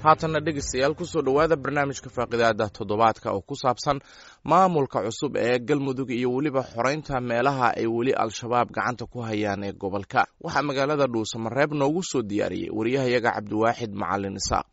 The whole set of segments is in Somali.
haatanna dhegaystayaal kusoo dhowaada barnaamijka faaqidaada toddobaadka oo ku saabsan maamulka cusub ee galmudug iyo weliba xoreynta meelaha ay weli al-shabaab gacanta ku hayaan ee gobolka waxaa magaalada dhuusamareeb noogu soo diyaariyey wariyahayaga cabdiwaaxid macalin isaaq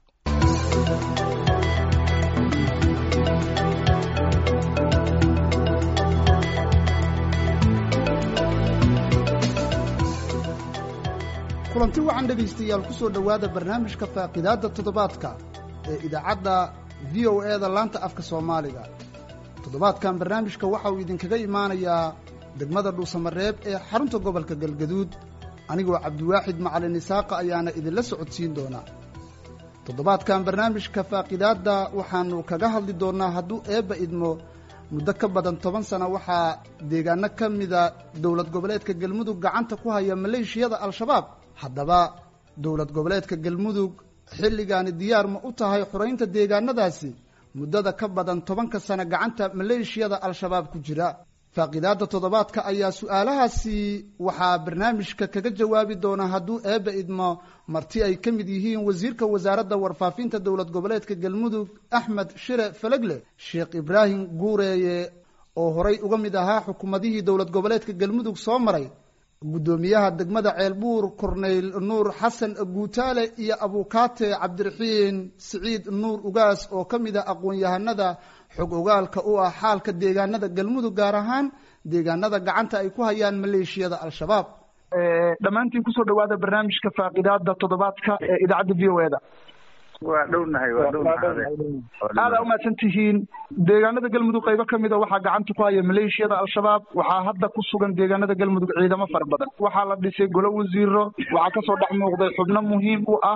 kulanti wacan dhegaystayaal ku soo dhowaada barnaamijka faaqidaadda toddobaadka ee idaacadda v o e da laanta afka soomaaliga toddobaadkan barnaamijka waxa uu idinkaga imaanayaa degmada dhuusamareeb ee xarunta gobolka galgaduud anigoo cabdiwaaxid macalin isaaqa ayaana idinla socodsiin doonaa toddobaadkan barnaamijka faaqidaadda waxaannu kaga hadli doonnaa hadduu eebba idmo muddo ka badan toban sano waxaa deegaano ka mida dowlad goboleedka galmudug gacanta ku haya maleeshiyada al-shabaab haddaba dowlad goboleedka galmudug xilligaani diyaar ma u tahay xoraynta deegaanadaasi muddada ka badan tobanka sano gacanta maleeshiyada al-shabaab ku jira faaqidaadda toddobaadka ayaa su-aalahaasi waxaa barnaamijka kaga jawaabi doona hadduu eebba idmo marti ay ka mid yihiin wasiirka wasaaradda warfaafinta dowlad goboleedka galmudug axmed shire falegle sheekh ibraahim guureeye oo horay uga mid ahaa xukuumadihii dowlad goboleedka galmudug soo maray guddoomiyaha degmada ceelbuur korneyl nuur xasan guutaale iyo abuukaate cabdiraxiin siciid nuur ugaas oo ka mid a aqoon-yahanada xog ogaalka u ah xaalka deegaanada galmudug gaar ahaan deegaanada gacanta ay ku hayaan maleeshiyada al-shabaab dhammaantiin kusoo dhawaada barnaamijka faaqidaada toddobaadka ee idaacadda v o e da waa dhownahay waa dhownahay aada umahadsan tihiin deegaanada galmudug qaybo ka mida waxaa gacanta ku haya maleeshiyada al-shabaab waxaa hadda ku sugan deegaanada galmudug ciidamo fara badan waxaa la dhisay golo wasiiro waxaa kasoo dhex muuqday xubno muhiim u ah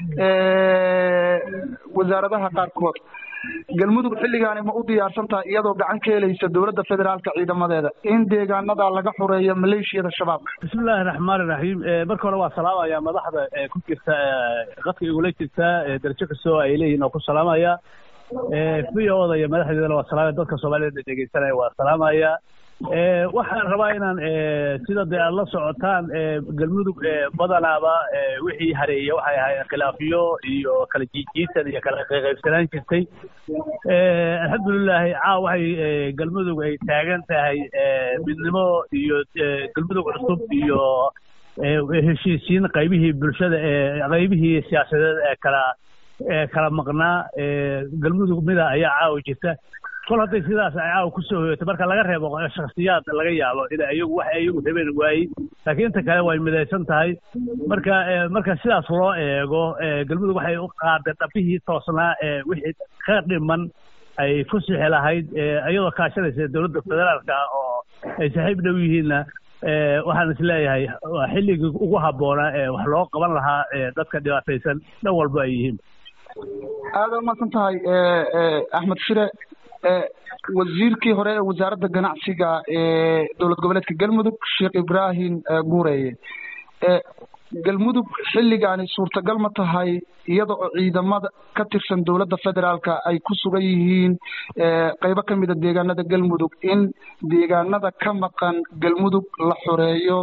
wasaaradaha qaarkood galmudug xilligaani ma u diyaarsan tahay iyadoo gacan ka helaysa dowladda federaalka ciidamadeeda in deegaanada laga xoreeyo maleeshiyada shabaabka bismillahi raxmaani raxiim marka hore waa salaamaya madaxda ku jirta qadka igula jirta darajo kastoo ay leeyihin oo ku salaamaya v o da iyo madaxdeedana waa salaamaya dadka soomaaliyed dhegeysanaya waa salaamaya waxaan rabaa inaan sida dee aad la socotaan galmudug badanaaba wixii hareeya waxay ahayd khilaafiyo iyo kala jiijiisan iyo kala qaybsanaan jirtay alxamdulilahi caaw waxay galmudug ay taagan tahay midnimo iyo galmudug cusub iyo heshiisiin qaybihii bulshada ee qaybihii siyaasadeed ee kala kala maqnaa galmudug mida ayaa caawa jirta kol hadday sidaas ay caawa kusoo hoyatay marka laga reebo shaksiyaad laga yaabo in ayagu wax ayagu rabeen waayey laakiin inta kale way midaysan tahay marka marka sidaas loo eego galmudug waxay u qaaday dhabihii toosnaa ee wixii ka dhiman ay ku sixi lahayd iyadoo kaashanaysa dowladda federaalka oo ay saaxiib dhow yihiinna waxaan is leeyahay waa xilligii ugu habboonaa ee wax loo qaban lahaa dadka dhibaataysan dhan walba ay yihiin aada umadsan tahay axmed shire wasiirkii hore ee wasaaradda ganacsiga ee dowlad goboleedka galmudug sheekh ibraahim guureeye galmudug xilligaani suurtagal ma tahay iyada oo ciidamada ka tirsan dowladda federaalka ay ku sugan yihiin qaybo ka mida deegaanada galmudug in deegaanada ka maqan galmudug la xoreeyo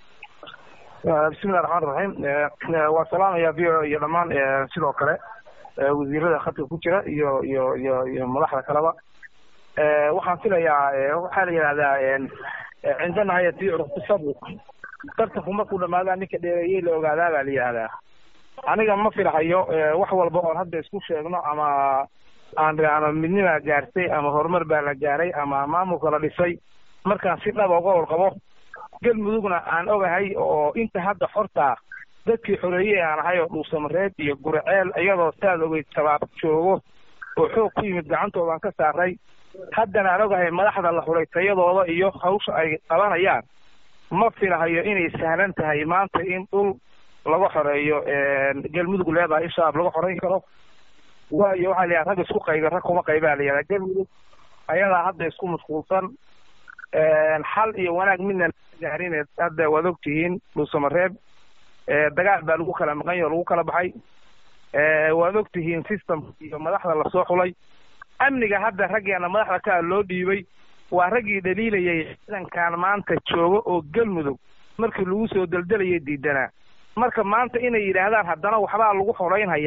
bismillahi raxmaan raxiim waa salaamaya v o iyo dhammaan sidoo kale wasiirada khadka ku jira iyo iyo iyo iyo madaxda kaleba waxaan filayaa waxaa la yidhahdaa cindana hayati urqisadu tartanku markuu dhamaadaa ninka dheereeyey la ogaadaa baa la yidhahdaa aniga ma filahayo wax walba oon hadda isku sheegno ama aan ama midnima gaartay ama horumar baa la gaaray ama maamulka la dhisay markaan si dhaba uga warqabo galmudugna aan ogahay oo inta hadda xortaa dadkii xoreeyey aan ahay oo dhuusamareed iyo gurceel iyadoo saad ogeyd shabaab joogo oo xoog ku yimid gacantoodaan ka saaray haddana aan ogahay madaxda la xuray tayadooda iyo hawsha ay qabanayaan ma filahayo inay sahlan tahay maanta in dhul laga xoreeyo galmudug leedahay in shabaab laga xoreyn karo waayo waxaa la yidhaha rag isku qayba rag kuma qaybaa la yidhaha galmudug ayadaa hadda isku mashquulsan xal iyo wanaag midna gaarin hadda waad ogtihiin dhuusamareeb dagaal baa lagu kala maqan yahi o lagu kala baxay waad ogtihiin system iyo madaxda lasoo xulay amniga hadda raggeena madaxda kaa loo dhiibay waa raggii dhaliilayay ciidankan maanta jooga oo galmudug markii lagu soo deldelayay diidanaa marka maanta inay yidhaahdaan haddana waxbaa lagu xoraynhayaa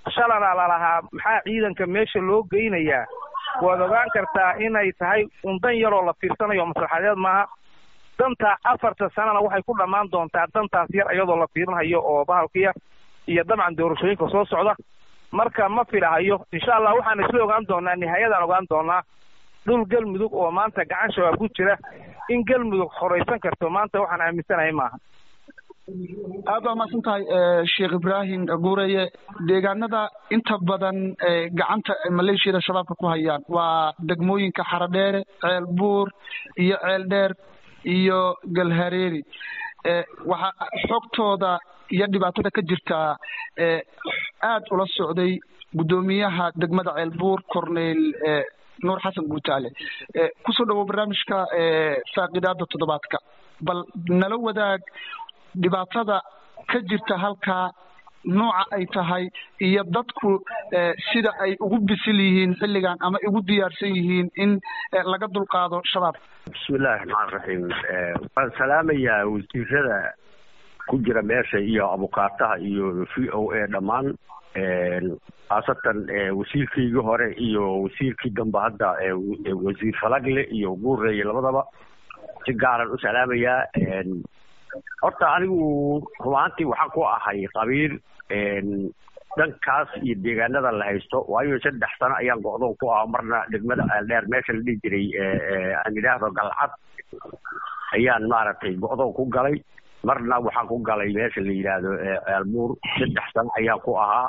shalana lalahaa maxaa ciidanka meesha loo geynayaa waad ogaan kartaa inay tahay un dan yaroo la fiirsanayo maslaxadeed maaha danta afarta sanana waxay ku dhammaan doontaa dantaas yar iyadoo la fiirinayo oo bahalkiya iyo dabcan doorashooyinka soo socda marka ma filahayo insha allah waxaan isla ogaan doonaa nihaayadaan ogaan doonaa dhul galmudug oo maanta gacan shabaab ku jira in galmudug horeysan karto maanta waxaan aaminsanahay maaha aad baa mahadsan tahay sheekh ibraahim guureye deegaanada inta badan gacanta maleeshiyada shabaabka ku hayaan waa degmooyinka xaradheere ceel buur iyo ceel dheer iyo galhareeri waxaa xogtooda iyo dhibaatada ka jirtaa aad ula socday guddoomiyaha degmada ceel buur corneyl nuur xasan guutaale kusoo dhawow barnaamijka faaqidaada toddobaadka bal nala wadaag dhibaatada ka jirta halkaa nooca ay tahay iyo dadku sida ay ugu bisil yihiin xilligan ama ugu diyaarsan yihiin in laga dulqaado shabaab bismillahi raxmaan raxiim waan salaamayaa wasiirada ku jira meesha iyo abukaataha iyo v o a dhammaan khaasatan wasiirkaygii hore iyo wasiirkii dambe hadda wasiir falagle iyo guureeye labadaba si gaaran u salaamayaa horta anigu rumaantii waxaan ku ahay qabiil dhankaas iyo deegaanada la haysto waayo saddex sano ayaan go'doon ku ah marna degmada dheer meesha la dhihi jiray aan idhaahdo galcad ayaan maaragtay go'doon ku galay marna waxaan ku galay meesha la yidhaahdo ceelbuur saddex sano ayaan ku ahaa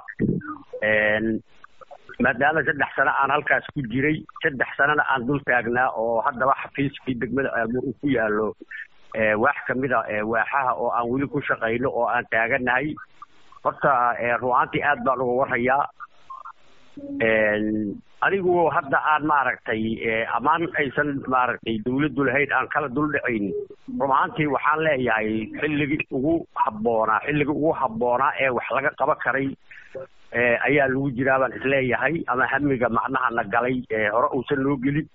maadaama saddex sano aan halkaas ku jiray saddex sanona aan dul taagnaa oo haddaba xafiiskii degmada ceelbuur uu ku yaalo waax kamida waaxaha oo aan weli ku shaqayno oo aan taaganahay horta ru'aantii aad baan uga warhayaa anigu hadda aan maaragtay ammaan aysan maaragtay dawladdu lahayn aan kala dul dhacayn rumaantii waxaan leeyahay xilligii ugu habboonaa xilligii ugu habboonaa ee wax laga qaban karay ayaa lagu jiraa baan isleeyahay ama hamiga macnaha na galay hore uusan loo gelin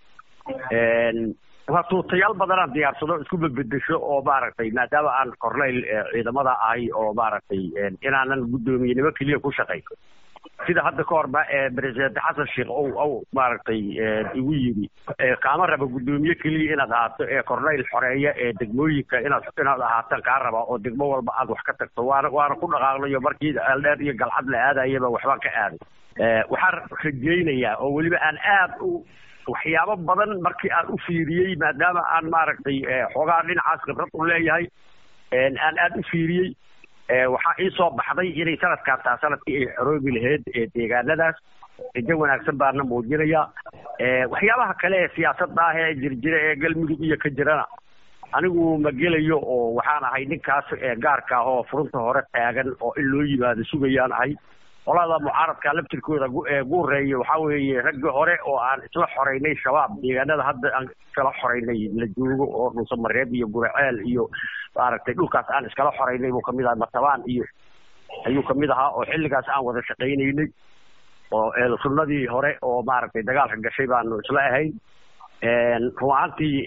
waa tuutayaal badanaan diyaarsado isku bedbedesho oo maaragtay maadaama aan corneyl ciidamada ahay oo maaragtay inaanan guddoomiyenimo keliya ku shaqay sida hadda ka horba president xasan sheekh ow ow maaragtay igu yidhi kaama raba guddoomiye keliya inaad ahaato ee corneyl xoreeya ee degmooyinka inaad inaad ahaataan kaa raba oo degmo walba aad wax ka tagto waana waana ku dhaqaaqnayo markii eeldheer iyo galcad la aadayaba waxbaan ka aaday waxaan rajaynayaa oo weliba aan aad u waxyaabo badan markii aan u fiiriyey maadaama aan maaragtay xoogaa dhinacaas khibrad u leeyahay aan aad u fiiriyey waxaa ii soo baxday inay sanadkaan taa sanadkii ay xoroobi lahayd deegaanadaas rajo wanaagsan baana muujinaya waxyaabaha kale ee siyaasadda ah ee jirjira ee galmudug iyo ka jirana anigu ma gelayo oo waxaan ahay ninkaas gaarka ah oo furunta hore taagan oo in loo yimaado sugayaan ahay qolada mucaaradka laftirkooda guureeya waxaa weeye raggii hore oo aan isla xoreynay shabaab deegaanada hadda aan iskala xoreynay la joogo oo dhuusamareeb iyo guraceel iyo maaragtay dhulkaas aan iskala xoreynay buu kamid ahaa matabaan iyo ayuu kamid ahaa oo xilligaas aan wada shaqaynaynay oo sunnadii hore oo maaragtay dagaalka gashay baanu isla ahayn rumaantii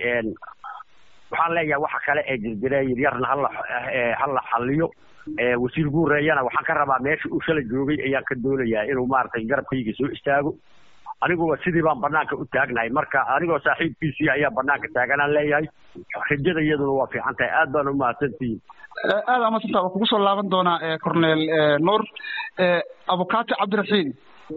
waxaan leeyahay waxa kale ee jirjire yaryarna hala hala xaliyo wasiir guureeyana waxaan ka rabaa meesha uu shala joogay ayaan ka doonayaa inuu maaragtay garabkayga soo istaago aniguba sidii baan banaanka u taagnahay marka anigoo saaxiibkiisii ayaa banaanka taaganaan leeyahay rajada iyaduna waa fiican tahay aad baan umahadsantihiin aad amasantaa waa kugu soo laaban doonaa cornel nuur abukaati cabdiraxiim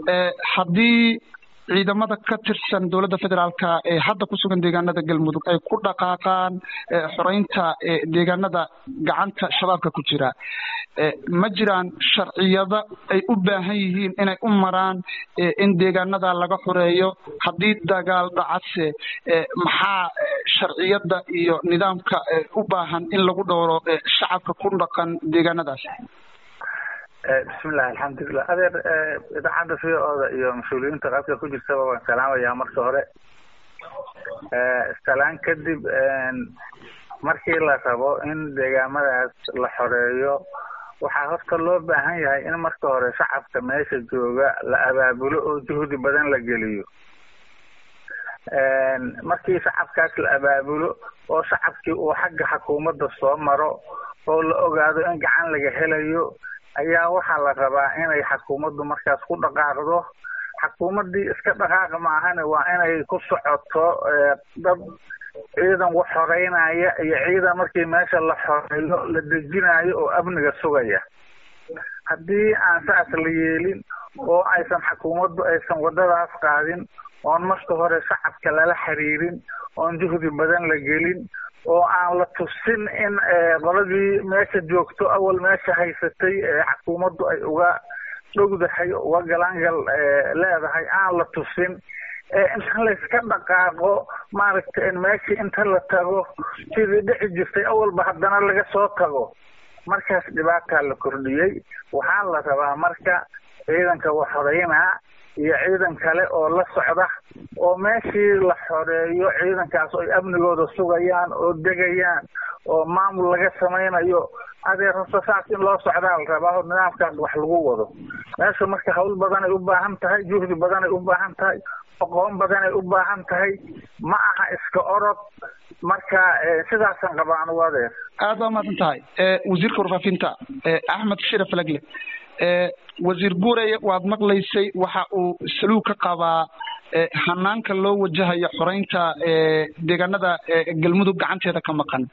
haddii ciidamada ka tirsan dowladda federaalka ee hadda ku sugan deegaanada galmudug ay ku dhaqaaqaan xoreynta deegaanada gacanta shabaabka ku jira ma jiraan sharciyada ay u baahan yihiin inay u maraan in deegaanada laga xoreeyo haddii dagaal dhacase maxaa sharciyada iyo nidaamka u baahan in lagu dhowro shacabka ku dhaqan deegaanadaas bismillahi alxamdulilah adeer idaacadda v o-da iyo mas-uuliyiinta qaybka ku jirtaba waan salaamayaa marka hore salaan kadib markii la rabo in deegaamadaas la xoreeyo waxaa horta loo baahan yahay in marka hore shacabka meesha jooga la abaabulo oo juhdi badan la geliyo markii shacabkaas la abaabulo oo shacabkii uu xagga xukuumadda soo maro oo la ogaado in gacan laga helayo ayaa waxaa la rabaa inay xakuumaddu markaas ku dhaqaaqdo xakuumaddii iska dhaqaaqa ma ahane waa inay ku socoto dad ciidan wax xoreynaya iyo ciidan markii meesha la xoreeyo la dejinayo oo amniga sugaya haddii aan saas la yeelin oo aysan xakuumaddu aysan waddadaas qaadin oon marka hore shacabka lala xiriirin oon juhdi badan la gelin oo aan la tusin in qoladii meesha joogto awal meesha haysatay xakuumaddu ay uga dhowdahay uga galangal leedahay aan la tusin inta layska dhaqaaqo maaragtay meeshii inta la tago sidii dhici jirtay awalba haddana laga soo tago markaas dhibaataa la kordhiyey waxaa la rabaa marka ciidanka wax xoreynaa iyo ciidan kale oo la socda oo meeshii la xoreeyo ciidankaas oo ay amnigooda sugayaan oo degayaan oo maamul laga samaynayo adeer horta saas in loo socdaa la rabaa oo nidaamkaas wax lagu wado meesha marka hawl badanay u baahan tahay juhdi badanay u baahan tahay aqoon badanay u baahan tahay ma aha iska orod marka sidaasan qabaa anugu adeer aad baa umaadan tahay wasiirka warfaafinta axmed shire falagle wasiir guureye waad maqlaysay waxa uu saluug ka qabaa hanaanka loo wajahayo xoreynta deegaanada galmudug gacanteeda ka maqan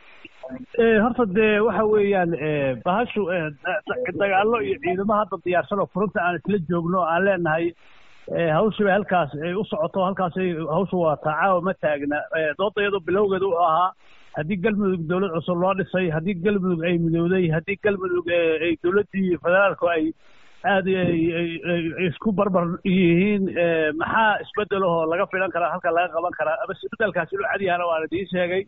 horta dee waxa weeyaan bahashu dagaallo iyo ciidamo hadda diyaarsan oo furunta aan isla joogno aan leenahay hawshiba halkaas ay u socoto halkaas hawsha waa taacaawa ma taagna doodayadu bilowgeeda u ahaa haddii galmudug dowlad cusub loo dhisay haddii galmudug ay midowday haddii galmudug ay dowladdii federaalku ay aada isku barbar yihiin maxaa isbedelahoo laga filan karaa halka laga qaban karaa ama isbedelkaasi inuu cadyahana waan idiin sheegay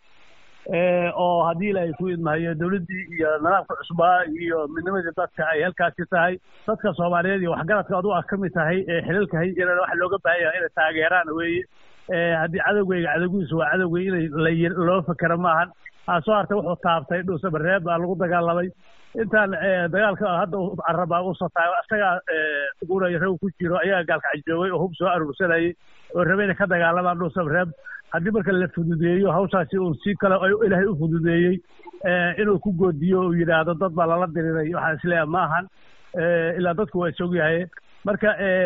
oo haddii ilaahay ku idmahayo dowladdii iyo nidaamka cusbaa iyo midnimadii dadka ay halkaasi tahay dadka soomaaliyeed iyo waxgaradka adu ah ka mid tahay xilalka hayjirana waxa looga baahan yahay inay taageeraan weeye haddii cadowgeyga cadowgiisu waa cadowgey inay loo fakera maahan aa soo hartay wuxuu taabtay dhuuse bareeb baa lagu dagaalamay intaan dagaalka hadda carabaa u sataay isagaa guuraya raw ku jiro ayaa gaalka cajoogay oo hub soo aruursanayay oo rabe inay ka dagaalamaan dhuuse bareeb haddii marka la fududeeyo hawshaasi uu si kale ilaahay u fududeeyey inuu ku goodiyo uu yidhaahdo dad baa lala diriray waxaan isleeyahay ma ahan ilaa dadku waa isog yahay marka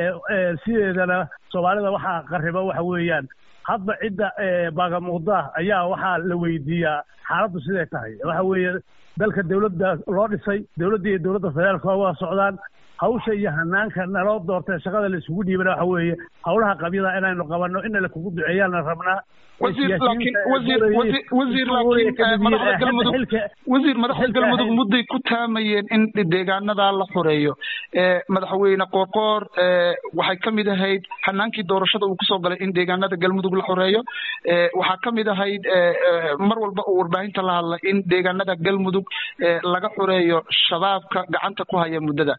sideedana soomaalida waxaa qariba waxa weeyaan hadba cidda baagamuqda ayaa waxaa la weydiiyaa xaaladdu siday tahay waxa weeye dalka dowladda loo dhisay dowladda iyo dowladda federaalka waa wada socdaan hawsha iyo hanaanka naloo doortay shaqada la isugu dhiibana waxa weeye hawlaha qabyada inaynu qabanno in la kugu duceeyaana rabnaa wasiir laakiin wasiir wasiir laakiin madaxda galmudug wasiir madaxda galmudug mudday ku taamayeen in deegaanada la xoreeyo madaxweyne qoorqoor waxay ka mid ahayd hanaankii doorashada uu kusoo galay in deegaanada galmudug la xoreeyo waxaa ka mid ahayd mar walba uu warbaahinta la hadlay in deegaanada galmudug laga xoreeyo shabaabka gacanta ku haya muddada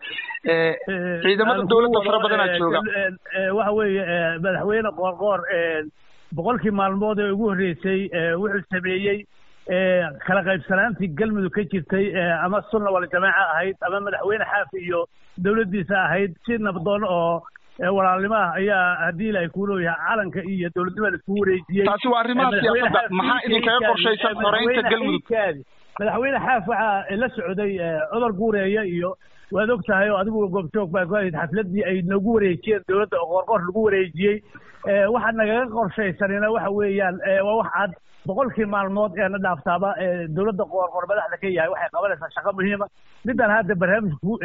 ciidamada dowladda fara badanaa jooga waxa weeye madaxweyne qoorqoor boqolkii maalmood ee ugu horreysay wuxuu sameeyey kala qaybsanaantii galmudug ka jirtay ama sunna wal jamaaca ahayd ama madaxweyne xaafi iyo dowladdiisa ahayd si nabdoon oo walaalnimo ah ayaa haddii ilaahay kuu leeyahay calanka iyo dowladnimada isku wareejiyey taasi waa arrimaha siyaasadda maxaa idinkaga qorshaysan xoreynta galmudug madaxweyne xaaf waxaa la socday cudar guureeya iyo waad og tahay oo adigu goobjoog baa ku ahayd xafladdii ay nagu wareejiyeen dowladda oo qoorqoor lagu wareejiyey waxa nagaga qorshaysanina waxa weeyaan waa wax cad boqolkii maalmood ee na dhaaftaaba dowladda qoorqoor madaxda ka yahay waxay qabanaysaa shaqo muhiima midaan hadda barnaamijku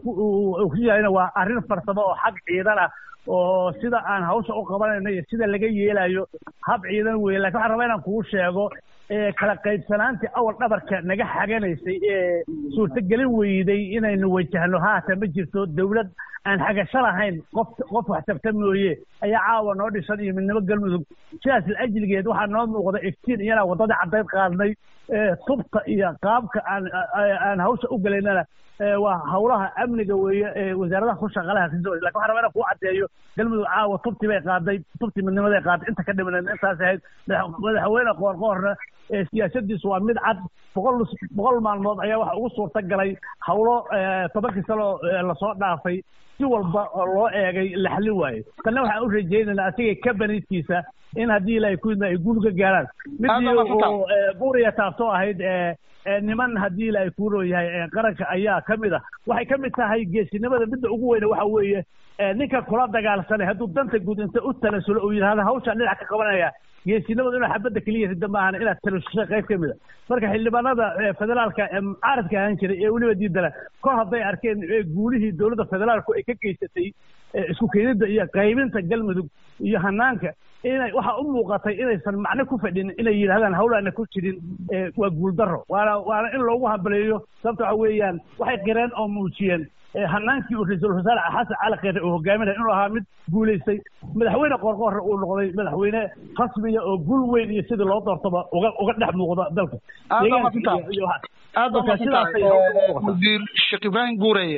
uu ku yahayna waa arrin farsamo oo xag ciidan ah oo sida aan hawsha u qabanayno iyo sida laga yeelayo hab ciidan weeye lakin waxaan rabaa inaan kuu sheego kala qaybsanaantii awal dhabarka naga xaganaysay ee suurtagelin weyday inaynu wajahno haatan ma jirto dowlad aan xagasho lahayn qof qof wax tabta mooye ayaa caawa noo dhisan iyo midnimo galmudug sidaas ajligeed waxaa noo muuqda iftiin iyana waddadii caddayd qaadnay tubta iyo qaabka aan aan hawsha u galaynana waa hawlaha amniga weeye wasaaradaha ku shaqalaha lakin waxaan rabaa inaan kuu caddeeyo galmudug caawa tubtii bay qaaday tubtii midnimaday qaaday inta ka dhimaneed intaas ahayd madaxweyne qoorqoorna siyaasadiisu waa mid cad boqol boqol maalmood ayaa waxa ugu suurta galay hawlo tobankii sano lasoo dhaafay si walba oo loo eegay la xallin waayo tanna waxaan u rajaynaynaa asiga kabaniidkiisa in haddii ilaahay ku idna ay guul ka gaaraan midii uu buuriya taasoo ahayd niman haddii ilaahay kuuroo yahay qaranka ayaa ka mid ah waxay ka mid tahay geesinimada midda ugu weyne waxa weeye ninka kula dagaalsanay hadduu danta guud inta u tanasulo uu yidhahdo hawshaan dhinac ka qabanaya geesinimadu inuu xabadda keliya rida maahan inaad tanashushay qayb ka mid a marka xildhibaanada federaalka ee mucaaradka ahaan jiray ee weliba diidana kor hadday arkeen guulihii dowladda federaalku ay ka geysatay isku keenidda iyo qaybinta galmudug iyo hanaanka inay waxa u muuqatay inaysan macno ku fadhin inay yidhahdaan hawlaana ku jirin waa guuldaro waana waana in loogu hambaleeyo sababta waxa weeyaan waxay qireen oo muujiyeen hanaankii uu ra-iisul wasaare xasan cali kheyre uu hogaaminaya inuu ahaa mid guulaystay madaxweyne qoorqoorre uu noqday madaxweyne rasmiya oo gul weyn iyo sidii loo doortaba uga uga dhex muuqda dalka aad wasiir sheekh ibraahim guureye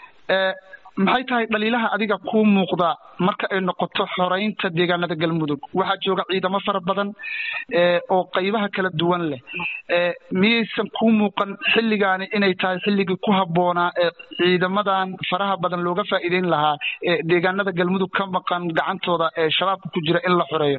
maxay tahay dhaliilaha adiga kuu muuqda marka ay noqoto xoreynta deegaanada galmudug waxaa jooga ciidamo fara badan oo qaybaha kala duwan leh miyaysan kuu muuqan xilligaani inay tahay xilligii ku habboonaa ee ciidamadan faraha badan looga faa'iideyn lahaa ee deegaanada galmudug ka maqan gacantooda ee shabaabka ku jira in la xoreeyo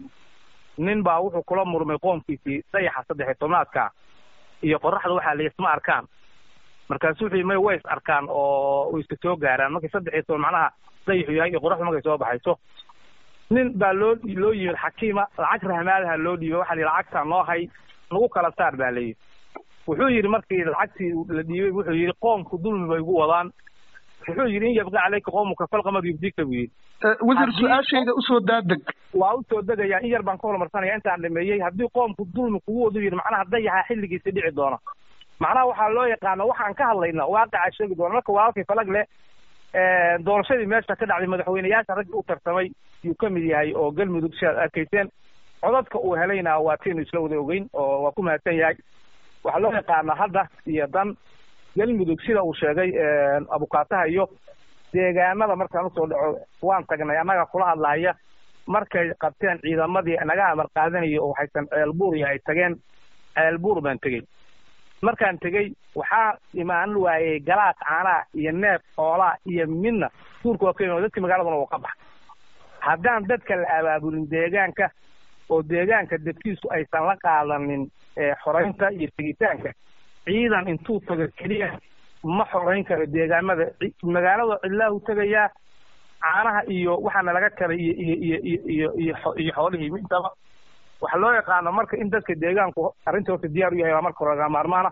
nin baa wuxuu kula murmay qoomkiisii dayaxa saddex iyo tobnaadka iyo qoraxda waxaa la isma arkaan markaasu wuxuu yii may way is arkaan oo way iska soo gaaraan markay saddex iyo toban macnaha dayaxu yahay iyo qoraxdu markay soo baxayso nin baa loo loo yimid xakiima lacag rahmaadaha loo dhiibay waxaa la yidhi lacagtaa noo hay nagu kala saar baa la yidhi wuxuu yidhi markii lacagtii la dhiibay wuxuu yidhi qoomku dulmi bay igu wadaan wuxuu yidhi in yabqa caleyka qoomuka falqamad yubdika buu yidhi wasiir su-aashayda usoo daadeg waa usoo degayaa in yar baan ka horumarsanaya intaan dhameeyey haddii qoomku dulmi kugu wadu yidhi macnaha dayaxa xilligiisa dhici doona macnaha waxaa loo yaqaana waxaan ka hadlayna waaqicaa sheegi doona marka walaalkay falag leh doorashadii meesha ka dhacday madaxweyneyaasha raggi u tartamay yuu ka mid yahay oo galmudug si aad arkayseen codadka uu helayna waa tiinu isla wada ogeyn oo waa ku mahadsan yahay waxaa loo yaqaana hadda iyo dan galmudug sida uu sheegay abukaataha iyo deegaanada markaan usoo dhaco waan tagnay annaga kula hadlahaya markay qabteen ciidamadii naga amar qaadanaya oo waxaysan ceelbuur iyo ay tageen ceelbuur baan tegey markaan tegey waxaa imaan waayey galaas caanaa iyo neef xoolaa iyo midna duurka waa ka imaan dadkii magaaladuna uu ka baxa haddaan dadka la abaabulin deegaanka oo deegaanka dadkiisu aysan la qaadanin xoreynta iyo tegitaanka ciidan intuu tago keliya ma xoreyn karo deegaamada magaalada cidlaahu tegayaa caanaha iyo waxaana laga kalay iyo iyo iyo iyo iyo iyo iyo xoolihii midaba waxaa loo yaqaano marka in dadka deegaanku arrinta horta diyaar u yahay waa marka hore laga maarmaana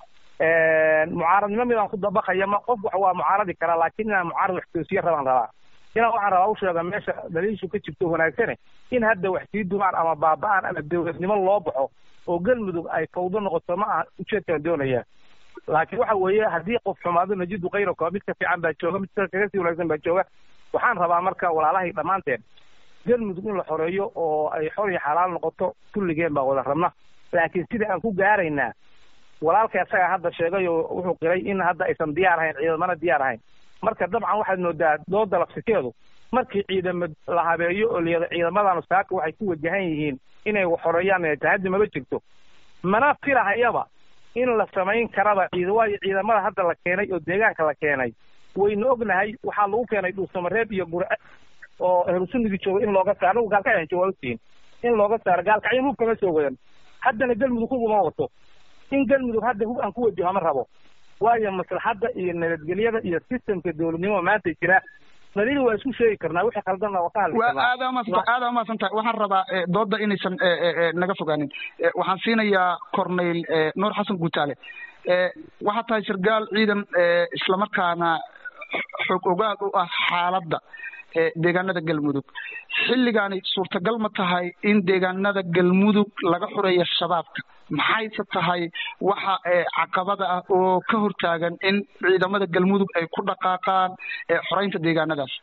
mucaaradnimo midaan ku dabaqaya ma qof wax waa mucaaradi karaa laakiin inaan mucaarad wax toosiye rabaan rabaa inaan waxaan rabaa u sheega meesha daliishu ka jirto wanaagsane in hadda wax sii dumaan ama baaba-aan ama dowladnimo loo baxo oo galmudug ay fawdo noqoto ma aha ujeedkaan doonaya laakiin waxa weeye haddii qof xumaado najidu kayraka mid ka fiican baa jooga mid kaga sii wanaagsan baa jooga waxaan rabaa marka walaalahay dhammaanteen galmudug in la xoreeyo oo ay xor iyo xalaal noqoto kulligeen baa wada rabna laakiin sida aan ku gaaraynaa walaalka isagaa hadda sheegay oo wuxuu qiray in hadda aysan diyaar ahayn ciidamana diyaar ahayn marka dabcan waxaad moodaa dooda lafsikeedu markii ciidamo la habeeyo oo layada ciidamadan saaka waxay ku wajahan yihiin inay xoreeyaan tahaddi maba jirto mana filahayaba in la samayn karaba ciid waayo ciidamada hadda la keenay oo deegaanka la keenay waynu ognahay waxaa lagu keenay dhuusamareeb iyo gurce oo ahlusunnigii jooga in looga saaro anagu gaalkacyan jooga ogtihiin in looga saaro gaalkacyan hub kama soo wadan haddana galmudug hub uma wato in galmudug hadda hub aan ku wajaho ma rabo waayo maslaxadda iyo nabadgelyada iyo systemka dowladnimo maanta jira daliil waa isku sheegi karnaa wixii khaldanna waa ka hadli karnaa aada umaadsan aada umahadsan tahay waxaan rabaa dooda inaysan naga fogaanin waxaan siinayaa corneyl nuur xasan guutaale waxaa tahay sargaal ciidan islamarkaana xoog ogaal u ah xaaladda deegaanada galmudug xilligaani suurtagal ma tahay in deegaanada galmudug laga xureeyo shabaabka maxayse tahay waxa caqabada ah oo ka hortaagan in ciidamada galmudug ay ku dhaqaaqaan xoreynta deegaanadaas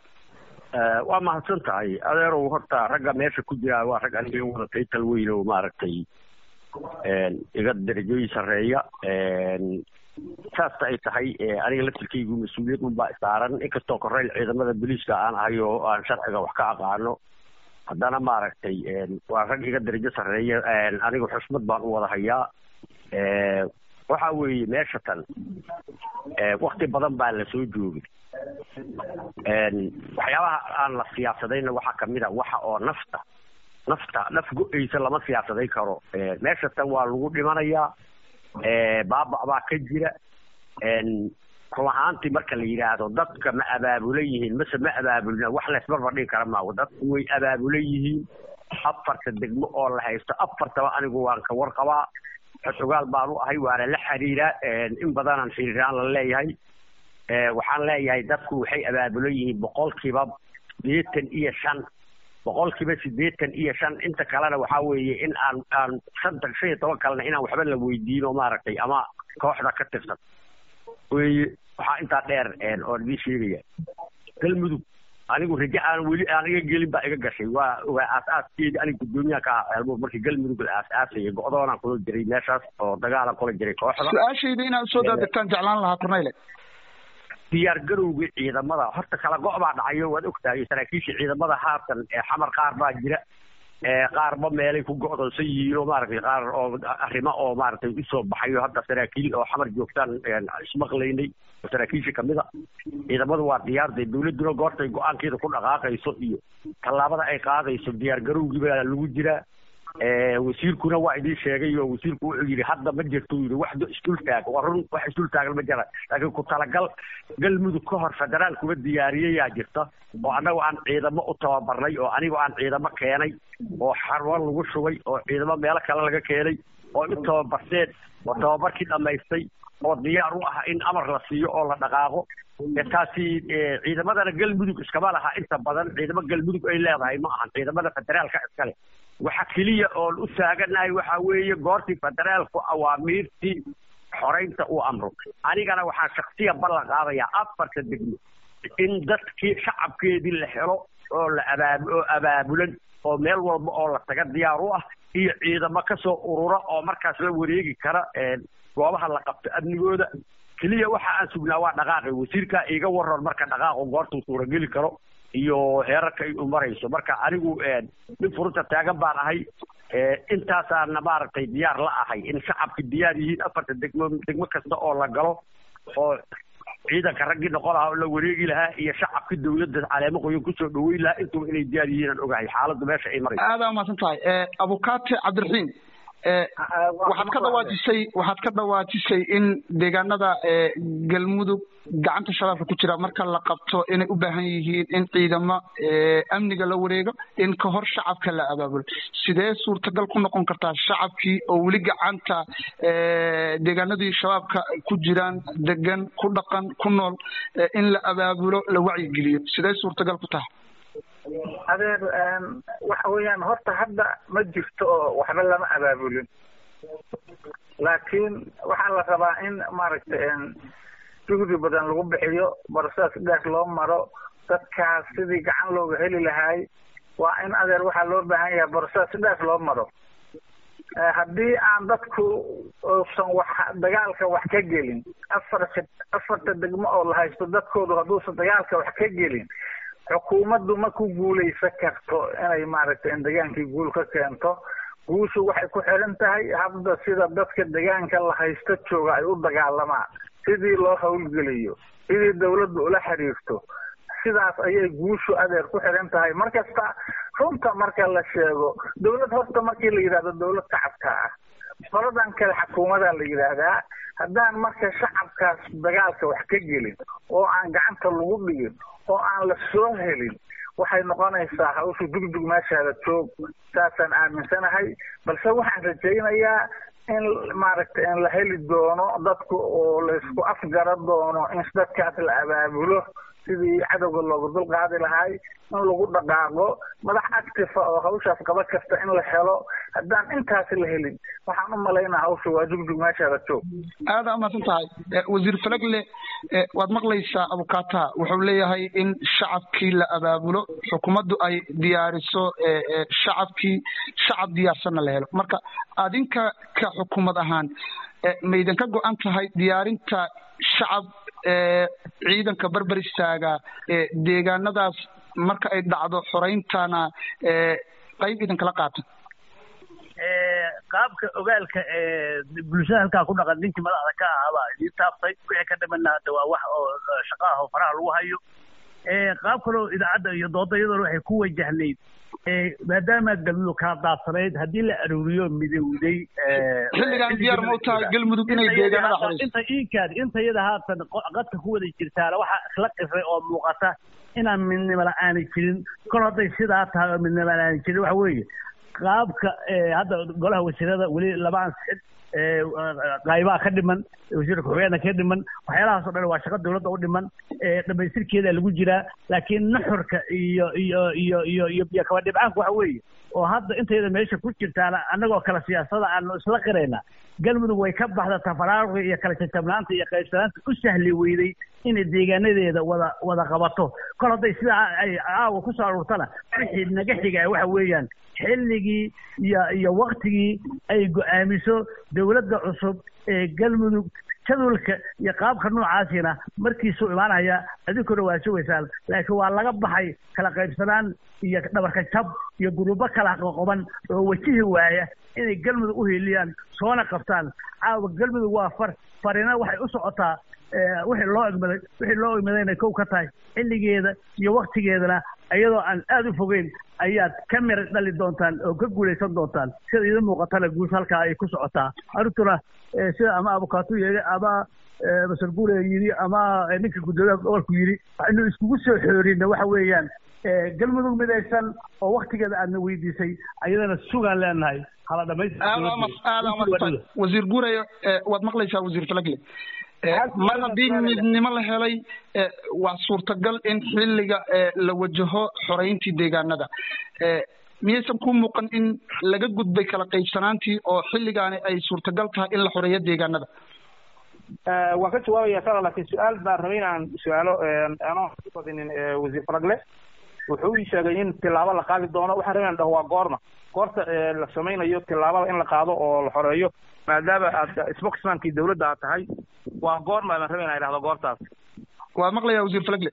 waa mahadsan tahay adeerow horta ragga meesha ku jira waa rag aniga wada taytal weyn oo maaragtay iga darajooyin sarreeya saasta ay tahay aniga laftirkaygu mas-uuliyad unbaa saaran inkastoo koreyl ciidamada booliiska aan ahay oo aan sharciga wax ka aqaano haddana maaragtay waa rag iga darajo sarreeya aniga xusmad baan u wada hayaa waxa weeye meesha tan wakti badan baa lasoo joogay waxyaabaha aan la siyaasadayna waxaa kamid a waxa oo nafta nafta naf go-eysa lama siyaasadayn karo meesha tan waa lagu dhimanayaa baabac baa ka jira run ahaantii marka la yidhaahdo dadka ma abaabulan yihiin mase ma abaabulna wax laysbarbar dhigi kara maago dadku way abaabulan yihiin afarta degmo oo la haysto afartaba anigu waan ka warqabaa xogaal baan u ahay waana la xiriiraa in badanaan xiriiraan la leeyahay waxaan leeyahay dadku waxay abaabulan yihiin boqolkiiba sideetan iyo shan boqolkiiba sideetan iyo shan inta kalena waxaa weeye in aan aan shanta shan iyo toban kalena inaan waxba la weydiin oo maaragtay ama kooxda ka tirsan weye waxaa intaa dheer oon idin sheegaya galmudug anigu raje aan weli aan iga gelin baa iga gashay waa waa aas-aaskeedi aniga guddoomiyaha ka ah ceelbuur markii galmudug la aas-aasayay go-doonaan kula jiray meeshaas oo dagaalan kula jiray kooxda su-aashayda inaad usoo daadegtaan jeclaan lahaa korneyle diyaar garowga ciidamada horta kala go' baa dhacayo waad ogtahay saraakiisha ciidamada haatan xamar qaar baa jira qaarba meelay ku go'doonsan yihiin oo maaragtay qaar oo arrimo oo maaragtay usoo baxayo hadda saraakiil oo xamar joogtaan ismaqlaynay oo saraakiisha kamid a ciidamadu waa diyaarday dawladduna goortay go-aankeeda ku dhaqaaqayso iyo tallaabada ay qaadayso diyaar garowgii baa lagu jiraa wasiirkuna waa idin sheegay oo wasiirku wuxuu yidhi hadda ma jirto yidhi wax isdultaag waa run wax isdultaagan ma jira laakiin ku talagal galmudug ka hor federaalkuba diyaariyayaa jirta oo annagu aan ciidamo u tababarnay oo anigu aan ciidamo keenay oo xarwo lagu shubay oo ciidamo meelo kale laga keenay oo u tababarteen oo tababarkii dhammaystay oo diyaar u ah in amar la siiyo oo la dhaqaaqo taasi ciidamadana galmudug iskama laha inta badan ciidamo galmudug ay leedahay ma ahan ciidamada federaalka iskale waxa keliya oon u taaganahay waxa weeye goortii federaalku awaamiirtii xoreynta uu amro anigana waxaan shaksiya ballan qaadayaa afarta degmo in dadkii shacabkeedii la helo oo la abaab oo abaabulan oo meel walba oo la taga diyaar u ah iyo ciidamo kasoo urura oo markaas la wareegi kara goobaha la qabto amnigooda keliya waxa aan sugnaa waa dhaqaaqi wasiirkaa iiga waran marka dhaqaaqo goortuu suurageli karo iyo heerarka ay u marayso marka anigu nin furunta taagan baan ahay intaasaana maaragtay diyaar la ahay in shacabka diyaar yihiin afarta degmo degmo kasta oo la galo oo ciidanka raggii noqon lahaa oo la wareegi lahaa iyo shacabka dawladda caleemo qoyan kusoo dhaweyn lahaa intuba inay diyaar yihiin aan ogahay xaaladdu meesha ay marayso aada umahadsan tahay abukaate cabdiraxiim waxaad ka dhawaajisay waxaad ka dhawaajisay in deegaanada galmudug gacanta shabaabka ku jira marka la qabto inay u baahan yihiin in ciidamo amniga la wareego in ka hor shacabka la abaabulo sidee suurtagal ku noqon kartaa shacabkii oo weli gacanta deegaanadii shabaabka ku jiraan degan ku dhaqan ku nool in la abaabulo la wacyigeliyo sidee suurtagal ku tahay adeer waxa weeyaan horta hadda ma jirto oo waxba lama abaabulin laakiin waxaa la rabaa in maaragtay juhdi badan lagu bixiyo borosaas dheer loo maro dadkaas sidii gacan looga heli lahaay waa in adeer waxaa loo baahan yahay borosaas dheer loo maro haddii aan dadku uusan wax dagaalka wax ka gelin afarta afarta degmo oo la haysto dadkoodu hadduusan dagaalka wax ka gelin xukuumaddu ma ku guulaysan karto inay maaragtay in degaankii guul ka keento guushu waxay ku xiran tahay hadda sida dadka degaanka la haysto jooga ay u dagaalamaan sidii loo hawlgeliyo sidii dawladdu ula xiriirto sidaas ayay guushu adeer ku xiran tahay markasta runta marka la sheego dawlad horta markii la yidhahdo dawlad shacabka ah qoladan kale xukuumadaa la yidhaahdaa haddaan marka shacabkaas dagaalka wax ka gelin oo aan gacanta lagu dhigin oo aan la soo helin waxay noqonaysaa hawshu dugdug meeshaada joog saasaan aaminsanahay balse waxaan rajaynayaa in maaragtay in la heli doono dadku oo laysku afgara doono in dadkaas la abaabulo sidii cadowga looga dul qaadi lahay in lagu dhaqaaqo madax actifa oo hawshaas qaba kasta in la helo haddaan intaasi la helin waxaan u malaynaa hawsha waa jugjug meeshaada joog aada umahadsan tahay wasiir falagle waad maqlaysaa abukata wuxuu leeyahay in shacabkii la abaabulo xukuumaddu ay diyaariso shacabkii shacab diyaarsanna la helo marka adinka ka xukuumad ahaan maydan ka go-an tahay diyaarinta shacab ciidanka berber istaaga deegaanadaas marka ay dhacdo xoreyntana qayb idinkala qaata qaabka ogaalka ee bulshada halkaa ku dhaqan ninkii madaxda ka ahaabaa idiin taabtay wixii ka dhimana hadda waa wax oo shaqo ah oo faraha lagu hayo qaab kaloo idaacadda iyo dooda iyadoona waxay ku wajahnayd maadaama galmudug kala daadsanayd haddii la aruuriyo midowday xilligan diyaar ma u tahay galmudug inay deegaanada xoreyso inta iinkaad inta iyada haatan qadka ku wada jirtaana waxaa isla qifay oo muuqata inaan midnimo la-aani jirin kol hadday sidaa tahay oo midnimo la-aani jirin waxa weeye qaabka hadda golaha wasiirada weli lama ansixin qaybaha ka dhiman wasiirka ku-xigeenka ka dhiman waxyaalahaas o dhan waa shaqo dawladda u dhiman dhamaystirkeeda lagu jiraa laakiin nuxurka iyo iyo iyo iyo iyo iyo kaba dhibcaanku waxa weeye oo hadda intayda meesha ku jirtaana annagoo kale siyaasada aanu isla qirayna galmudug way ka baxda tafaraaruqi iyo kala jajabnaanta iyo qaybsanaanta u sahli weyday inay deegaanadeeda wada wada qabato kol hadday sidaa ay caawa kusoo aruurtana wixii naga xiga waxa weeyaan xilligii iyo iyo waktigii ay go-aamiso dawladda cusub ee galmudug jadwalka iyo qaabka noocaasina markiisuu imaanaya adinkuna waa sugaysaan laakiin waa laga baxay kala qaybsanaan iyo dhabarka jab iyo gurubo kala qoqoban oo wajihi waaya inay galmudug u hiiliyaan soona qabtaan caawa galmudug waa far farina waxay u socotaa wixii loo egmaday wixii loo egmadayna kow ka tahay xilligeeda iyo waktigeedana iyadoo aan aada u fogeyn ayaad ka mir dhali doontaan oo ka guulaysan doontaan sida idin muuqatana guusha halkaa ay ku socotaa arrintuna sida ama abukaatu yeeli ama masar guure yidhi ama ninka guddoomiyaha gobolku yidhi waxaynu iskugu soo xoorina waxa weeyaan galmudug midaysan oo waktigeeda aadna weydiisay ayadana sugaan leenahay hala dhamaystir wasiir guuraya waad maqlaysaa wasiir falagle mar haddii midnimo la helay waa suurtagal in xilliga la wajaho xoreyntii deegaanada miyaysan ku muuqan in laga gudbay kala qaybsanaantii oo xilligaani ay suurtagal tahay in la xoreeyo deegaanada waan ka jawaabaya sala laakiin su-aal baan rabay inaan su-aalo aanoo ku badinin wasiir faragle wuxuu ii sheegay in tilaabo la qaadi doono waxaan rabay inaan dhaho waa goorma goorta la samaynayo tilaabada in la qaado oo la xoreeyo maadaama aad spokesmankii dawladda aad tahay waa goorma baan rabay inaan idhahdo goortaas waa maqlayaa wasiir falagle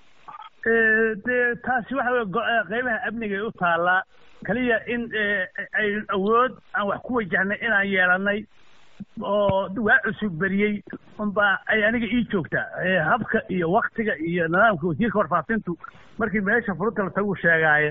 de taasi waxa wey qeybaha amnigay u taallaa kaliya in ay awood aan wax ku wajahnay inaan yeelanay oo waa cusub beriyey unbaa ay aniga ii joogtaa habka iyo waktiga iyo nidaamka wasiirka warfaafintu markii meesha furunta la tagu sheegaaye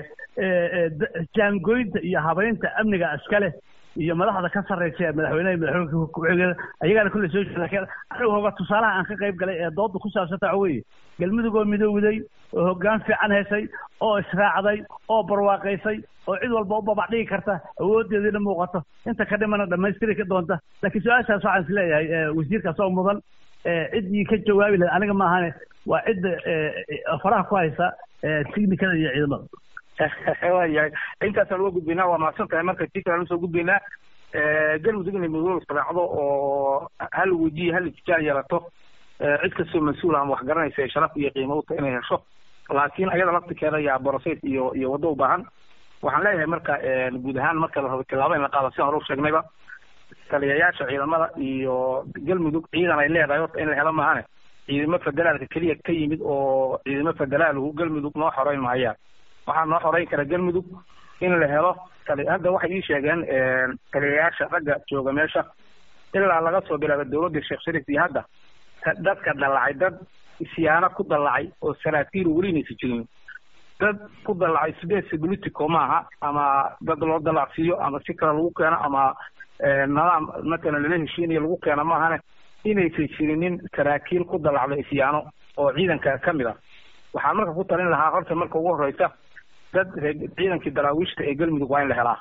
jaangoynta iyo habaynta amniga iskale iyo madaxda ka sarreysa madaxweyneha madaxweyne ku-xigeenka ayagaana kulle soo jeeda laakiin anigu hoga tusaalaha aan ka qayb galay ee dooda ku saabsanta waxa weeye galmudug oo midowday oo hoggaan fiican heshay oo israacday oo barwaaqaysay oo cid walba u babac dhigi karta awoodeediina muuqato inta ka dhimana dhamaystiri ka doonta laakiin su-aashaas waxaan is leeyahay wasiirkaas oo mudan ciddii ka jawaabi lahayd aniga maahane waa cidda faraha ku haysa tignikada iyo ciidamada waayahay intaasaan uga gudbaynaa waa mahadsan tahay marka tii kale usoo gudbaynaa galmudug inay midooda israacdo oo hal wejiye hal itijaal yeelato cid kastoo mas-uul ama wax garanaysa ee sharaf iyo qiimo uta inay hesho laakiin ayada laftirkeeda yaa borosayd iyo iyo waddo u baahan waxaan leeyahay marka guud ahaan marka la rabo tilaabo in la qaado sidaan hore u sheegnayba taliyayaasha ciidamada iyo galmudug ciidan ay leedahay horta in la helo maahane ciidamo federaalka keliya ka yimid oo ciidamo federaalhu galmudug noo xoreyn mahayaan waxaa noo xoreyn kara galmudug in la helo hadda waxay ii sheegeen taliyayaasha ragga jooga meesha ilaa laga soo bilaabo dawladda sheekh shariif iyo hadda dadka dallacay dad isyaano ku dallacay oo saraakiil welinaysa jirin dad ku dallacay space politico maaha ama dad loo dallacsiiyo ama si kale lagu keeno ama nidaam matalan lala heshiinayo lagu keeno maahane inaysan jirinin saraakiil ku dallacda isyaano oo ciidanka ka mid ah waxaan marka ku talin lahaa horta marka ugu horeysa dad ciidankii daraawiishta ee galmudug waa in la helaa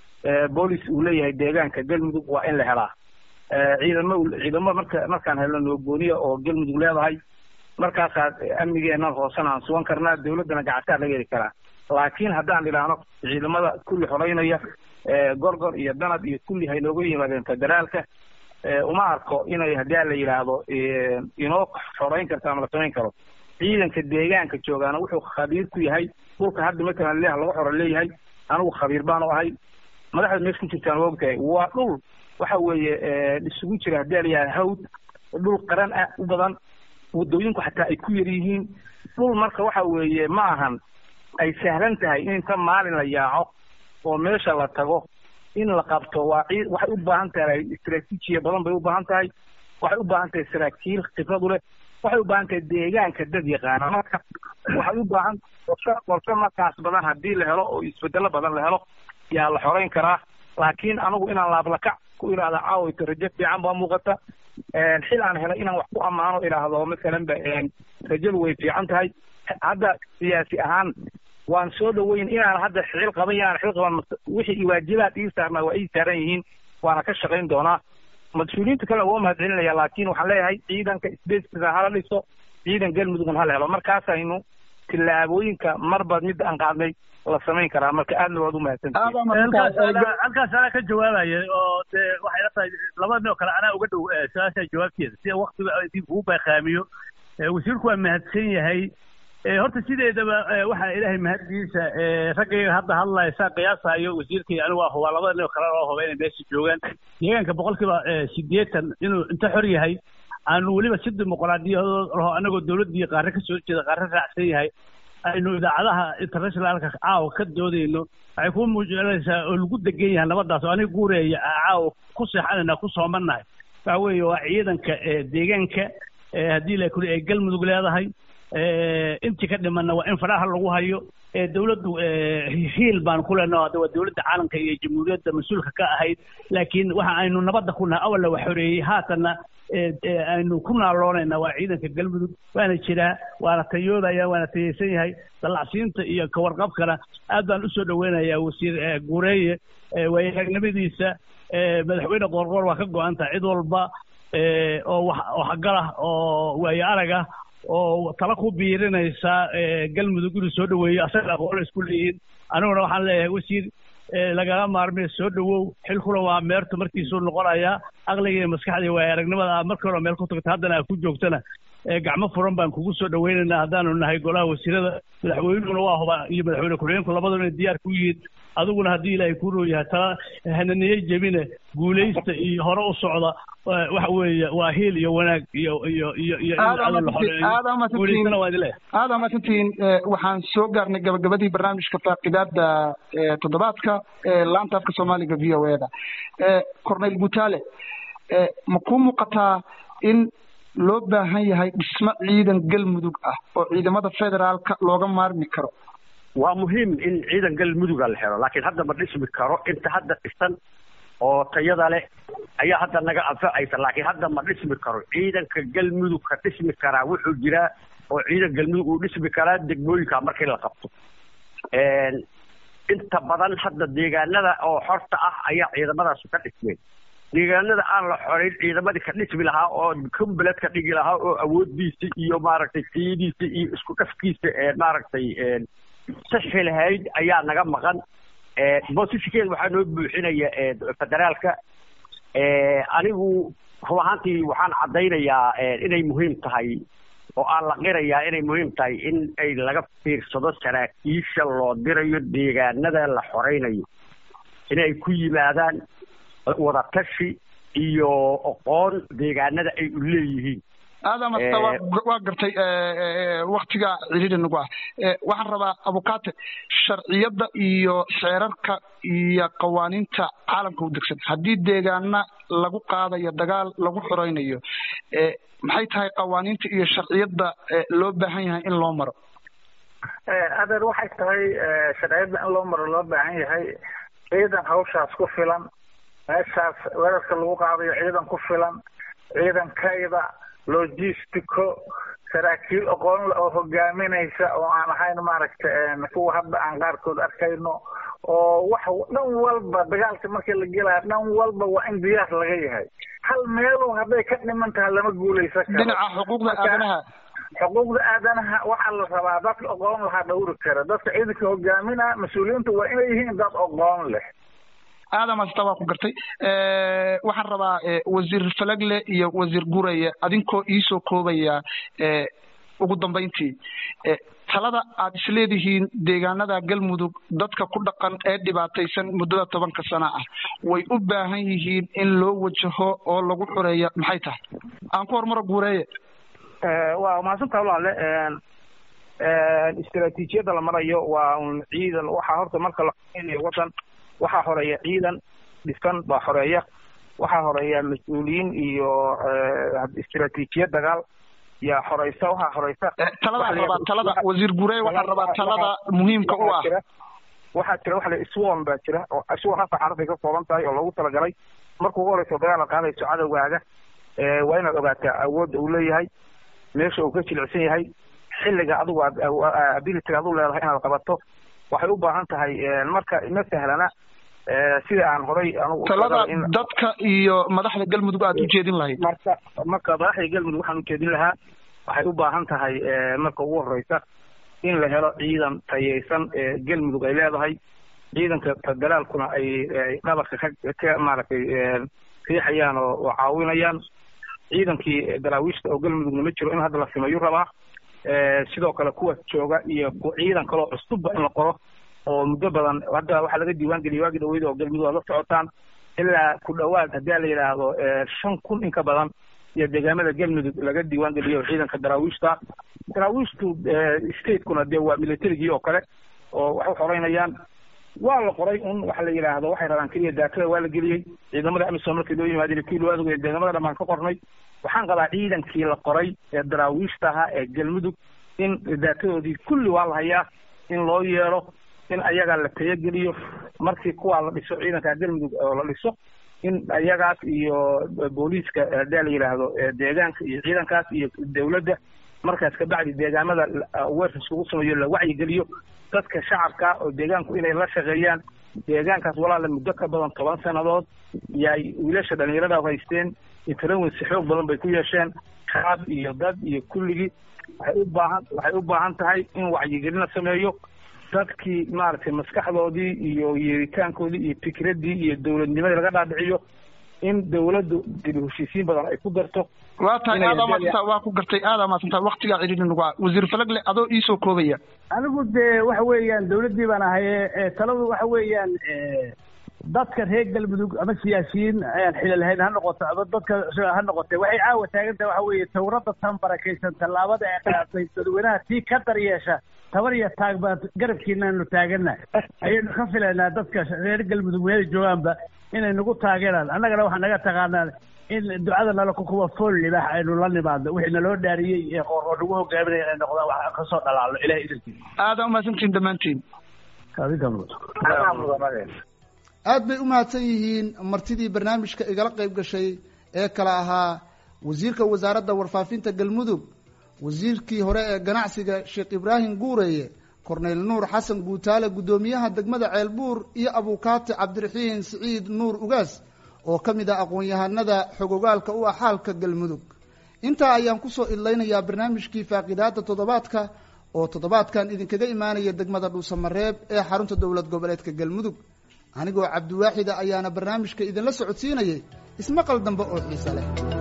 boolis uu leeyahay deegaanka galmudug waa in la helaa ciidamo ciidamo marka markaan helno noogooniya oo galmudug leedahay markaasaa amnigeenan hoosena aan sugan karnaa dawladdana gacantaa laga heli karaa laakiin haddaan idhaahno ciidamada kulli xoreynaya gorgor iyo danab iyo kulli hay nooga yimaadeen federaalka uma arko inay haddii a la yidhaahdo inoo xoreyn karto ama la samayn karo ciidanka deegaanka joogaana wuxuu khabiir ku yahay dhulka hadda matalan leeh laga xoro leeyahay anigu khabiir baanu ahay madaxda meesha ku jirtaan waa ogtahay waa dhul waxa weeye isugu jira haddii a la yidhahdo hawd dhul qaran ah u badan waddooyinku xataa ay ku yar yihiin dhul marka waxa weeye ma ahan ay sahlan tahay in inta maalin la yaaco oo meesha la tago in la qabto waa ciid waxay u baahan tahay istaraatiijiya badan bay u baahan tahay waxay u baahan tahay saraakiil khibrad u leh waxay u baahan tahay deegaanka dad yaqaana marka waxay u baahan qorshe qorshe markaas badan haddii la helo oo isbedelo badan la helo yaa la xoreyn karaa laakiin anigu inaan laablakac ku idhaahda caawayto rajo fiican baa muuqata xil aan helay inaan wax ku ammaano idhaahdo masalan ba rajadu way fiican tahay hadda siyaasi ahaan waan soo dhaweyn inaan hadda xil qaban inaan xil qaban wixii waajibaad ii saarnaa waa ii saaran yihiin waana ka shaqayn doonaa mas-uuliyiinta kale waa mahad celinaya laakiin waxaan leeyahay ciidanka sbaceka hala dhiso ciidan galmudugna hala helo markaasaynu tillaabooyinka marba midda aan qaadnay la samayn karaa marka aadna waad umahadsantihiin halkaas anaa ka jawaabaya oo dee waxay la tahay laba nin oo kale anaa uga dhow su-aasha jawaabteeda sida waktiga idin kugu baaqaamiyo wasiirku waa mahadsan yahay horta sideedaba waxaa ilaahay mahaddiisa raggayga hadda hadlaya saa qiyaasayo wasiirkay anigu waa hubaa labada nin oo kale loo huba inay meesha joogaan deegaanka boqolkiiba sideetan inuu inta xor yahay aanu weliba si dimuqraadiyadood laho anagoo dowladdii qaare ka soo jeeda qaare raacsan yahay aynu idaacadaha internationalka caawa ka doodayno waxay ku muujinaysaa oo lagu degan yahay nabadaas oo aniga guureeya caawa ku seexanayna ku soomannahay waxa weeye waa ciidanka deegaanka haddii la kuli ay galmudug leedahay intii ka dhimanna waa in faraha lagu hayo dowladdu hiil baan ku leenaho hadda waa dowladda caalamka iyo jamhuuriyadda mas-uulka ka ahayd laakiin waxa aynu nabadda ku nahay awalla wax xoreeyey haatanna aynu ku naaloonayna waa ciidanka galmudug waana jiraa waana tayoodaya waana tayaysan yahay dallacsiinta iyo kawarqabkana aad baan usoo dhaweynayaa wasiir guureeye waayaaragnimadiisa madaxweyne qoorqoor waa ka go-an tahay cid walba oo wax waxgalah oo waayo arag ah oo tala ku biirinaysa galmudug inuu soo dhaweeyo asaga aqoona isku leeyihiin aniguna waxaan leeyahay wasiir lagala maarmay soo dhawow xilkuna waa meertu markiisuu noqonayaa aqliga iyo maskaxda iyo waaya aragnimada aad markii hore meel ku tagta haddana aad ku joogtana gacmo furan baan kugu soo dhaweynaynaa haddaanu nahay golaha wasiirada madaxweynuguna waa huba iyo madaxweyne ku-xigeenku labaduna inay diyaar ku yihiin adiguna haddii ilaahay kuu roo yahay tala hananiye jebine guulaysta iyo hore u socda waxa weeye waa hiil iyo wanaag iyo iyo iyo iyo guulaystana waa idin leeyahay aada mahadsantihiin waxaan soo gaarnay gabagabadii barnaamijka faaqidaada toddobaadka laanta afka soomaaliga v o eda corneyl gutaale ma kuu muuqataa in loo baahan yahay dhismo ciidan galmudug ah oo ciidamada federaalka looga maarmi karo waa muhiim in ciidan galmuduga la helo laakiin hadda ma dhismi karo inta hadda dhisan oo tayada leh ayaa hadda naga anfacaysa laakiin hadda ma dhismi karo ciidanka galmudug ka dhismi karaa wuxuu jiraa oo ciidan galmudug uu dhismi karaa degmooyinka markii la qabto inta badan hadda deegaanada oo xorta ah ayaa ciidamadaas ka dhismeen deegaanada aan la xoreyn ciidamadii ka dhismi lahaa oo kumbaled ka dhigi lahaa oo awoodiisa iyo maaragtay tiyadiisa iyo isku dhafkiisa maaragtay saxi lahayd ayaa naga maqan bosiskeeda waxaa noo buuxinaya federaalka anigu rub ahaantii waxaan caddaynayaa inay muhiim tahay oo aan la qirayaa inay muhiim tahay in ay laga fiirsado saraakiisha loo dirayo deegaanada la xoreynayo inay ku yimaadaan wadatashi iyo aqoon deegaanada ay u leeyihiin aadam asta waa gartay waktiga ciriiri nagu ah waxaan rabaa abukate sharciyadda iyo xeerarka iyo qawaaniinta caalamka u degsan haddii deegaana lagu qaadayo dagaal lagu xoreynayo maxay tahay qawaaniinta iyo sharciyadda loo baahan yahay in loo maro adeer waxay tahay sharciyadda in loo maro loo baahan yahay ciidan hawshaas ku filan meeshaas weerarka lagu qaadayo ciidan ku filan ciidankayda logistico saraakiil aqoon le oo hogaaminaysa oo aan ahayn maaragta kuwa hadda aan qaarkood arkayno oo wax dhan walba dagaalka markii la gelaya dhan walba waa in diyaar laga yahay hal meelu hadday ka dhiman tahay lama guulaysan karo dhinaca xuquuqda aadanaha xuquuqda aadanaha waxaa la rabaa dadka aqoon lahaa dhawri kara dadka ciidanka hogaaminaa mas-uuliyiinta waa inay yihiin dad aqoon leh aadam asta waa ku gartay waxaan rabaa wasiir falagle iyo wasiir gureye adinkoo iisoo koobaya ugu dambayntii talada aad isleedihiin deegaanada galmudug dadka ku dhaqan ee dhibaataysan muddada tobanka sana ah way u baahan yihiin in loo wajaho oo lagu xoreeya maxay tahay aan ku hormaro guureeye waa mahadsantaha walaale istaraatiijiyadda la marayo waa un ciidan waxaa horta marka la xoreynayo wadan waxaa horeeya ciidan dhisan baa xoreeya waxaa horeeya mas-uuliyiin iyo istiraatiijiyad dagaal yaa xoreysa waxaa xoreysa taladaa rabaa talada wasiir gurey waxaa rabaa talada muhiimka u ah waxaa jira waxa la iswon baa jira oo iswon hasa xarafay ka kooban tahay oo loogu talagalay marka ugu horeyso dagaal la qaadayso cadowgaaga waa inaad ogaataa awoodda uu leeyahay meesha uu ka jilicsan yahay xilliga adigu aad abilityga adu leedahay inaad qabato waxay u baahan tahay marka ma sahlana sida aan horay talada dadka iyo madaxda galmudug aad ujeedin lahayd marka marka madaxda galmudug waxaan ujeedin lahaa waxay u baahan tahay marka ugu horeysa in la helo ciidan tayeysan ee galmudug ay leedahay ciidanka federaalkuna ay dhabarka ka ka maaragtay riixayaan oo oo caawinayaan ciidankii daraawiishta oo galmudugna ma jiro in hadda la sameeyu rabaa sidoo kale kuwa jooga iyo ciidan kaloo cusubba in la qoro oo muddo badan hadda waxaa laga diiwaan geliyay waagi dhaweyda oo galmudug aad la socotaan ilaa ku dhawaad haddii la yidhaahdo shan kun in ka badan iyo deegaamada galmudug laga diiwaan geliyo ciidanka daraawiishta daraawiishtu statekuna dee waa militarigii oo kale oo waxay xoreynayaan waa la qoray un waxa la yidhaahdo waxay rabaan keliya daakada waa la geliyey ciidamada amisom markii loo yimaadeen kii loo aadogay deegamada dhamaan ka qornay waxaan qabaa ciidankii la qoray ee daraawiishta ahaa ee galmudug in daakadoodii kulli waa la hayaa in loo yeelo in ayagaa la tayageliyo markii kuwaa la dhiso ciidanka galmudug oo la dhiso in ayagaas iyo booliiska hadaa la yidhaahdo deegaanka iyo ciidankaas iyo dawladda markaas kabacdi deegaamada weerkas lagu sameeyo la wacyigeliyo dadka shacabka oo deegaanku inay la shaqeeyaan deegaankaas walaala muddo ka badan toban sannadood yaay wiilasha dhalinyarada haysteen intarawinsi xoog badan bay ku yeesheen shaab iyo dad iyo kulligii waxay u baahan waxay u baahan tahay in wacyigelin la sameeyo dadkii maaragtay maskaxdoodii iyo yeeritaankoodii iyo fikraddii iyo dowladnimadii laga dhaadhiciyo in dawladdu dib heshiisiin badan ay ku darto waa tahay aadaa maadsantaa waa ku gartay aadaa maadsantaa waktigaa cidhiidhi nagu ah wasiir falagle adoo iisoo koobaya anigu dee waxa weeyaan dawladdii baan ahaye taladu waxa weeyaan dadka reer galmudug ama siyaasiyiin ayaan xili lahayn ha noqoto ama dadka ha noqotee waxay caawa taagan tahay waxa weeye tawradda tan barakaysan tallaabada ay qaadatay dadweynaha tii ka daryeesha tabar iyo taag baan garabkiinaanu taagana ayaynu ka filaynaa dadka reer galmudug meela joogaanba inay nagu taageeraan annagana waxaa naga taqaanaa in ducada nala kukuwa fool libaax aynu la nimaadno wixii naloo dhaariyey ee qoor oo nagu hogaaminaya inay noqdaan wax kasoo dhalaalno ilahay idankiisa aadaa umahadsantihin dhammaantiin aad bay u mahadsan yihiin martidii barnaamijka igala qayb gashay ee kale ahaa wasiirka wasaaradda warfaafinta galmudug wasiirkii hore ee ganacsiga sheekh ibraahim guureeye korneyl nuur xasan guutaale guddoomiyaha degmada ceelbuur iyo abuukaati cabdiraxiin siciid nuur ugaas oo ka mid ah aqoon-yahanada xogogaalka u ah xaalka galmudug intaa ayaan kusoo idlaynayaa barnaamijkii faaqidaada toddobaadka oo toddobaadkan idinkaga imaanaya degmada dhuusamareeb ee xarunta dowlad goboleedka galmudug anigoo cabdiwaaxida ayaana barnaamijka idinla socodsiinayay ismaqal dambe oo xiise leh